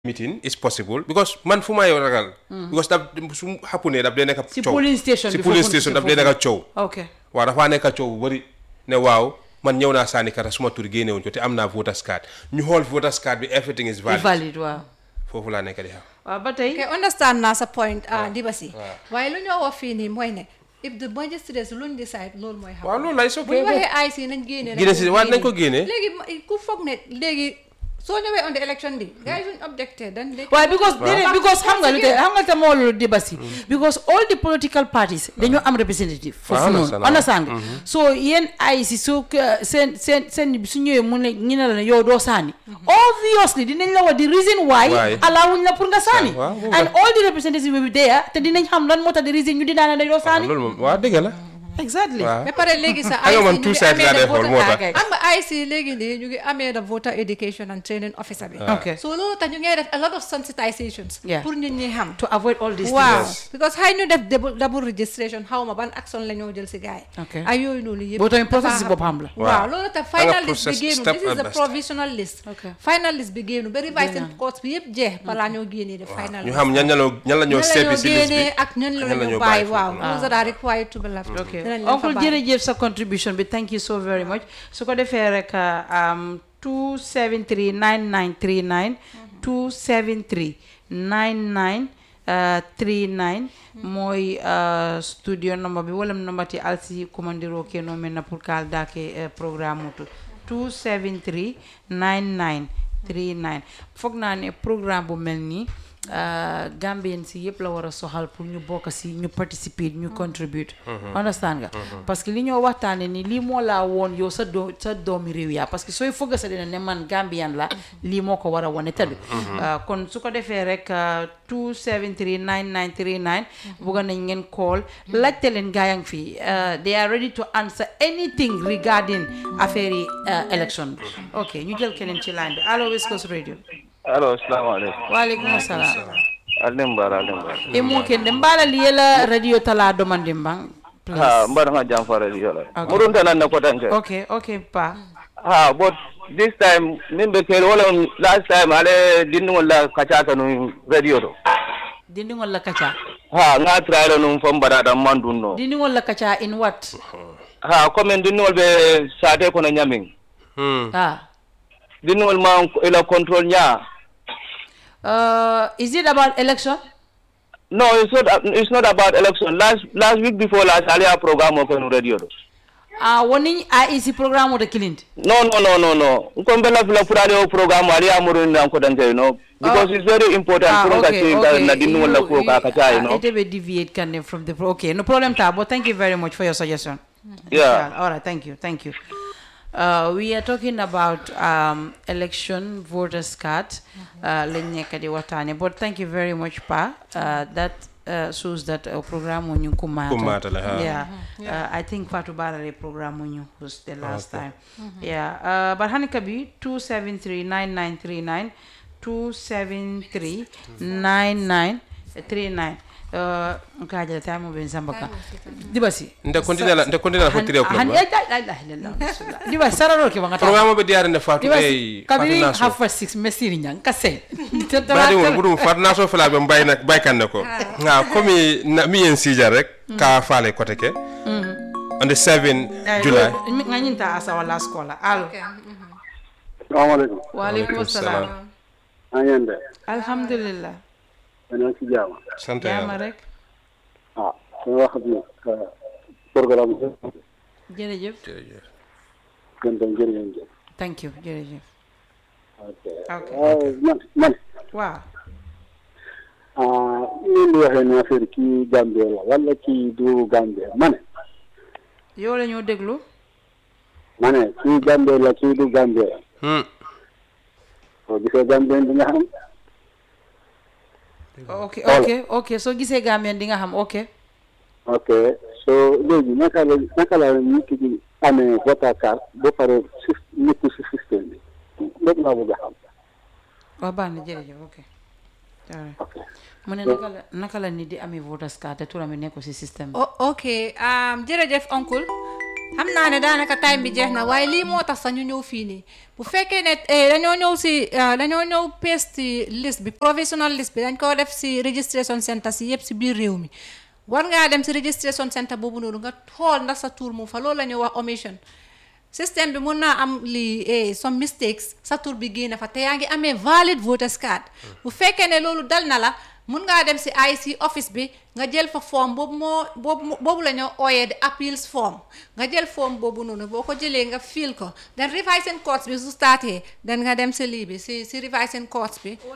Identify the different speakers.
Speaker 1: meeting is possible because man fu may ragal because daf su xappunee daf dee nekk
Speaker 2: si
Speaker 1: coow
Speaker 2: polling station
Speaker 1: si
Speaker 2: bi
Speaker 1: polling
Speaker 2: foofu-
Speaker 1: station
Speaker 2: si
Speaker 1: daf dee
Speaker 2: foofu.
Speaker 1: nekk coow
Speaker 2: ok
Speaker 1: waaw dafaa nekk coow bu bëri ne waaw man ñëw naa sànni kata suma tur génnewuñ ko te am naa voters card ñu xool voters card bi everything is valid
Speaker 2: valid waaw
Speaker 1: foofu laa nekk di xam
Speaker 2: waaw ba tey
Speaker 3: ok understand naa sa point ah Dibasi waaye lu ñoo wax fii nii mooy ne if the magistrates luñ decide loolu mooy xam
Speaker 1: waaw loolu lay so
Speaker 3: bu ñu waxee IC nañ génne
Speaker 1: Génne si waaw nañ ko génne.
Speaker 3: léegi ma- ku foog ne léegi soo ñëwee on the election bi gars yi suñ objecté dan léegi
Speaker 2: waaye because déedéet because xam nga lu tey xam nga te moo loolu débat si because all the political parties dañoo am representative foofu noonu
Speaker 1: understand,
Speaker 2: understand nga so yéen ay si su seen seen seen su ñëwee mu ne ñu ne la ne yow doo saani obviously dinañ la wax di reason why
Speaker 1: Why.
Speaker 2: allowuñ la pour nga saani
Speaker 1: waaw, boobu
Speaker 2: and
Speaker 1: la.
Speaker 2: all the representatives will be there te dinañ xam lan moo tax di reason ñu di daane ne doo saani
Speaker 1: loolu moom waaw dëgg la
Speaker 2: exactly
Speaker 1: waaw
Speaker 3: ba pare léegi sa
Speaker 1: Xam nga
Speaker 3: IC
Speaker 1: man
Speaker 3: ñu
Speaker 1: two
Speaker 3: ngi
Speaker 1: sides
Speaker 3: amee
Speaker 1: laa
Speaker 3: the
Speaker 1: dee xool
Speaker 3: voter-
Speaker 1: moo tax.
Speaker 2: Okay.
Speaker 3: am nga IC léegi nii ñu ngi amee the voter education and training officer bi
Speaker 2: Okay.
Speaker 3: so loolu tax ñu ngay def a lot of sensitizations
Speaker 2: Yeah.
Speaker 3: pour nit ñi xam
Speaker 2: to avoid all these
Speaker 3: waaw
Speaker 2: things
Speaker 3: because xëy ñu def double double registration xaw ma ban action la ñoo jël si gars yi
Speaker 2: Okay.
Speaker 3: ay yooyu noonu yëpp
Speaker 2: Boo tamit
Speaker 3: dafa
Speaker 2: process si
Speaker 3: happen.
Speaker 2: boppam la.
Speaker 3: waaw
Speaker 1: Waaw.
Speaker 3: loolu tax
Speaker 1: Da nga
Speaker 3: final list bi
Speaker 1: process
Speaker 3: génnu
Speaker 1: step
Speaker 3: this is
Speaker 1: at
Speaker 3: the
Speaker 1: best.
Speaker 3: provisional list
Speaker 2: Okay.
Speaker 3: final list bi génnu ba revising
Speaker 2: Génn.
Speaker 3: course bi yëpp jeex balaa ñoo génnee de final
Speaker 1: ñu
Speaker 3: list
Speaker 1: xam ñan ña la ñan la ñoo
Speaker 3: ñan la
Speaker 1: seppi
Speaker 3: ñoo
Speaker 1: si liste bi
Speaker 3: génnee ak ñan la
Speaker 1: ñan la
Speaker 3: ñoo
Speaker 1: ñoo
Speaker 3: bàyyi
Speaker 1: bàyyi
Speaker 3: waaw
Speaker 1: foofu.
Speaker 3: those that are required to be left
Speaker 2: ok
Speaker 3: dinañ leen fa
Speaker 2: oncle
Speaker 3: bàyyi.
Speaker 2: jërëjëf sa contribution bi thank you so very much su ko defee rek um, 273 9939 273 99 uh, 39 mooy uh, studio number bi wala number ti alsi commandiro ke no men na pour kal dake uh, programme mutu 273 99 39 foog naa ne programme bu mel nii uh, Gambien si yëpp la war a soxal pour ñu bokk si ñu participer ñu contribute understand nga parce que li ñoo waxtaane ni lii moo laa woon yow sa doo sa doomi réew yaa parce que sooy fëgg sa dina ne man Gambien la lii moo ko war a wane tëdd kon su ko defee rek uh, 273 9939 bugga nañ ngeen call laajte leen gaa yang fii uh, they are ready to answer anything regarding affaire yi uh, election bi ok ñu jël keneen ci line bi allo West Coast Radio
Speaker 4: allo salaamaaleykum
Speaker 2: waaleykum assalam
Speaker 4: alin bara alin bara
Speaker 2: e mo kende mbala liyela radio tala domande mbang please
Speaker 4: ha mbaɗa nga jam farali yola
Speaker 2: Okay.
Speaker 4: muɗum tan anna kotanke
Speaker 2: okay okay pa
Speaker 4: ha but this time min ɓe keeri wala on last time ale dinndugol la kacaka num radio to
Speaker 2: dindigol la kacha
Speaker 4: ha nga trayla num fo mbaɗaɗam mandunno
Speaker 2: dindigol la kacha in what
Speaker 4: ha commen dinndugol ɓe sate kono ñamin
Speaker 1: Hmm.
Speaker 2: ah
Speaker 4: dinndugol ma ila contrôle ña
Speaker 2: uh, is it about election
Speaker 4: no it's not, it's not about election last last week before last ale a programme o kenu radio to
Speaker 2: ah woni a isi programme de kilindi
Speaker 4: no no no no no ko mbela fila furade o programme ali amuru nan ko danke no because
Speaker 2: Oh.
Speaker 4: it's very important
Speaker 2: ah
Speaker 4: pour ka
Speaker 2: okay
Speaker 4: ci
Speaker 2: okay
Speaker 4: na dinnu wala ko ka ka tay no
Speaker 2: ite be deviate kan from the pro okay no problem ta but thank you very much for your suggestion
Speaker 4: yeah
Speaker 2: all right thank you thank you uh, we are talking about um, election voters card uh, lañ nekk di waxtaane but thank you very much pa uh, that uh, shows that uh, programme ñu kumaata
Speaker 1: Kumaata la, ha.
Speaker 2: yeah uh, I think Fatou Barare programme ñu was the last time yeah uh, but Hanika bi 273 9939 273 9939 uh, nkajala time mo ben sambaka dibasi
Speaker 1: nde continue la nde continue la fo three o'clock
Speaker 2: han
Speaker 1: ba
Speaker 2: ya la ilaha illallah bismillah diba sararo ke bangata
Speaker 1: programme be diarinde fatou
Speaker 2: diba
Speaker 1: ey
Speaker 2: kabiri
Speaker 1: fatou naso
Speaker 2: half past six mesiri nyang kase
Speaker 1: badi won budum fatou naso fala be mbay nak baykanne ko nga komi na mi en sija rek ka faale kote ke on the 7 july
Speaker 2: nganyinta asa wala skola alo
Speaker 5: salaamaaleykum
Speaker 2: wa alaikum assalam
Speaker 5: na ngeen de
Speaker 2: alhamdulillah
Speaker 5: yéen a ngi ci jàmm
Speaker 1: sant
Speaker 2: jama
Speaker 1: yàlla
Speaker 2: rek
Speaker 5: ah suñu wax bi programme bi
Speaker 2: jërëjëf
Speaker 1: jërëjëf
Speaker 5: gën tam jërë ngeen jëf
Speaker 2: thank you jërëjëf
Speaker 5: ok
Speaker 2: ok
Speaker 5: waaw man man
Speaker 2: waaw
Speaker 5: ah yéen di waxee ne affaire kii Gambie la wala kii du Gambie ma ne
Speaker 2: yow la ñoo déglu
Speaker 5: ma ne kii Gambie la kii du Gambie la
Speaker 1: hmm
Speaker 5: soo gisee Gambie di nga xam
Speaker 2: ok ok ok soo gisee Gambien di nga xam ok
Speaker 5: ok so léegi naka la naka la nit ki di amee voter card ba pare si nekku si système bi loolu laa bëgg a xam
Speaker 2: waaw baax na jërëjëf ok alright
Speaker 5: ok
Speaker 2: mu ne naka la naka la nit di amee voters card te turam bi nekkul si système bi
Speaker 3: O- ok um, jërëjëf oncle xam naa ne daanaka time bi jeex na waaye lii moo tax sax ñu ñëw fii nii bu fekkee ne eh, dañoo ñëw si eh, dañoo ñëw paste list bi provisional list bi dañ ko def si registration center si yëpp si biir réew mi war ngaa dem si registration center boobu noonu nga xool ndax sa tur mu fa loolu la ñuy wax omission système bi mun naa am lii eh, some mistakes sa tur bi génn fa te yaa ngi amee valid voters card bu fekkee ne loolu dal na la mun ngaa dem si IC office bi nga jël fa form boobu moo boobu boobu la ñoo ooyee di appeals form nga jël form boobu noonu boo ko jëlee nga fill ko then revising course bi su startee then nga dem si lii bi si si revising course bi